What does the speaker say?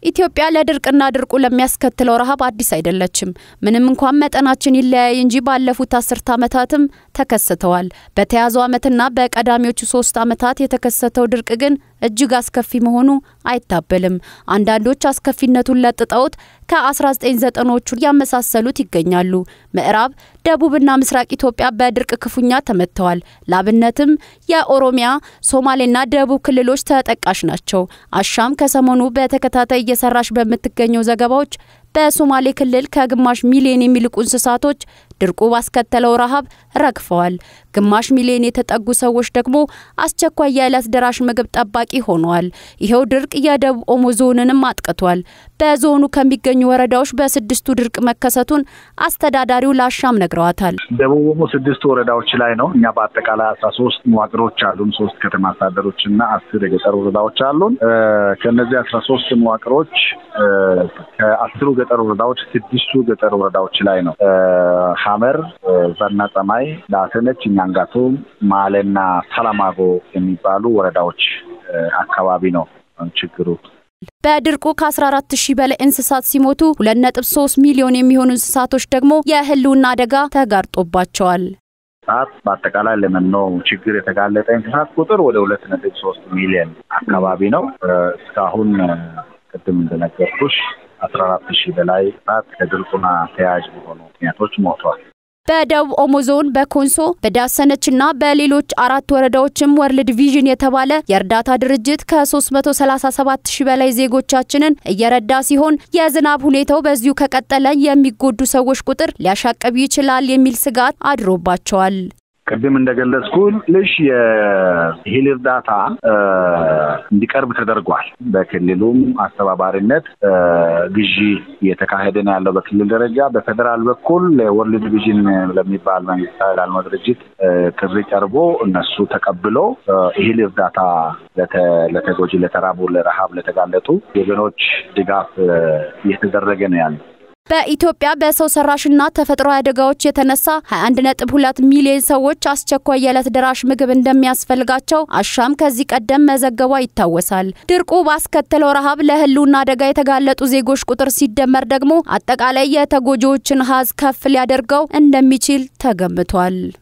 ኢትዮጵያ ለድርቅና ድርቁ ለሚያስከትለው ረሃብ አዲስ አይደለችም። ምንም እንኳን መጠናችን ይለያይ እንጂ ባለፉት አስርት ዓመታትም ተከስተዋል። በተያዘው ዓመትና በቀዳሚዎቹ ሶስት ዓመታት የተከሰተው ድርቅ ግን እጅግ አስከፊ መሆኑ አይታበልም። አንዳንዶች አስከፊነቱን ለጥጠውት ከ1990ዎቹ ያመሳሰሉት ይገኛሉ። ምዕራብ፣ ደቡብና ምስራቅ ኢትዮጵያ በድርቅ ክፉኛ ተመትተዋል። ላብነትም የኦሮሚያ፣ ሶማሌና ደቡብ ክልሎች ተጠቃሽ ናቸው። አሻም ከሰሞኑ በተከታታይ እየሰራች በምትገኘው ዘገባዎች በሶማሌ ክልል ከግማሽ ሚሊዮን የሚልቁ እንስሳቶች ድርቁ ባስከተለው ረሃብ ረግፈዋል። ግማሽ ሚሊዮን የተጠጉ ሰዎች ደግሞ አስቸኳይ የዕለት ደራሽ ምግብ ጠባቂ ሆነዋል። ይኸው ድርቅ የደቡብ ኦሞ ዞንንም አጥቅቷል። በዞኑ ከሚገኙ ወረዳዎች በስድስቱ ድርቅ መከሰቱን አስተዳዳሪው ለአሻም ነግረዋታል። ደቡብ ኦሞ ስድስት ወረዳዎች ላይ ነው። እኛ በአጠቃላይ አስራ ሶስት መዋቅሮች አሉን። ሶስት ከተማ አስተዳደሮች እና አስር የገጠር ወረዳዎች አሉን። ከእነዚህ አስራ ሶስት መዋቅሮች ከአስሩ ገጠር ወረዳዎች ስድስቱ ገጠር ወረዳዎች ላይ ነው ሀመር፣ ዘና ጸማይ፣ ዳሰነች፣ ኛንጋቶም፣ ማሌና ሰላማጎ የሚባሉ ወረዳዎች አካባቢ ነው ችግሩ። በድርቁ ከ14 ሺህ በላይ እንስሳት ሲሞቱ 2.3 ሚሊዮን የሚሆኑ እንስሳቶች ደግሞ የህልውና አደጋ ተጋርጦባቸዋል። ሰዓት በአጠቃላይ ለመኖ ችግር የተጋለጠ እንስሳት ቁጥር ወደ ሁለት ነጥብ ሶስት ሚሊዮን አካባቢ ነው። እስካሁን ቅድም እንደነገርኩሽ አስራ አራት ሺህ በላይ ሰዓት ከድርቁና ተያያዥ በሆኑ ምክንያቶች ሞተዋል። በደቡብ ኦሞ ዞን በኮንሶ በዳሰነችና በሌሎች አራት ወረዳዎችም ወርልድ ቪዥን የተባለ የእርዳታ ድርጅት ከ337 ሺህ በላይ ዜጎቻችንን እየረዳ ሲሆን የዝናብ ሁኔታው በዚሁ ከቀጠለ የሚጎዱ ሰዎች ቁጥር ሊያሻቅብ ይችላል የሚል ስጋት አድሮባቸዋል። ቅድም እንደገለጽኩልሽ የእህል እርዳታ እንዲቀርብ ተደርጓል። በክልሉም አስተባባሪነት ግዢ እየተካሄደ ነው ያለው በክልል ደረጃ። በፌዴራል በኩል ለወርልድ ቪዥን ለሚባል መንግስታዊ ላልሆነ ድርጅት ጥሪ ቀርቦ እነሱ ተቀብሎ እህል እርዳታ ለተጎጂ፣ ለተራቡ፣ ለረሃብ ለተጋለጡ ወገኖች ድጋፍ እየተደረገ ነው ያለው። በኢትዮጵያ በሰው ሰራሽና ተፈጥሯዊ አደጋዎች የተነሳ 21.2 ሚሊዮን ሰዎች አስቸኳይ የዕለት ደራሽ ምግብ እንደሚያስፈልጋቸው አሻም ከዚህ ቀደም መዘገቧ ይታወሳል። ድርቁ ባስከተለው ረሃብ ለህልውና አደጋ የተጋለጡ ዜጎች ቁጥር ሲደመር ደግሞ አጠቃላይ የተጎጂዎችን ሀዝ ከፍ ሊያደርገው እንደሚችል ተገምቷል።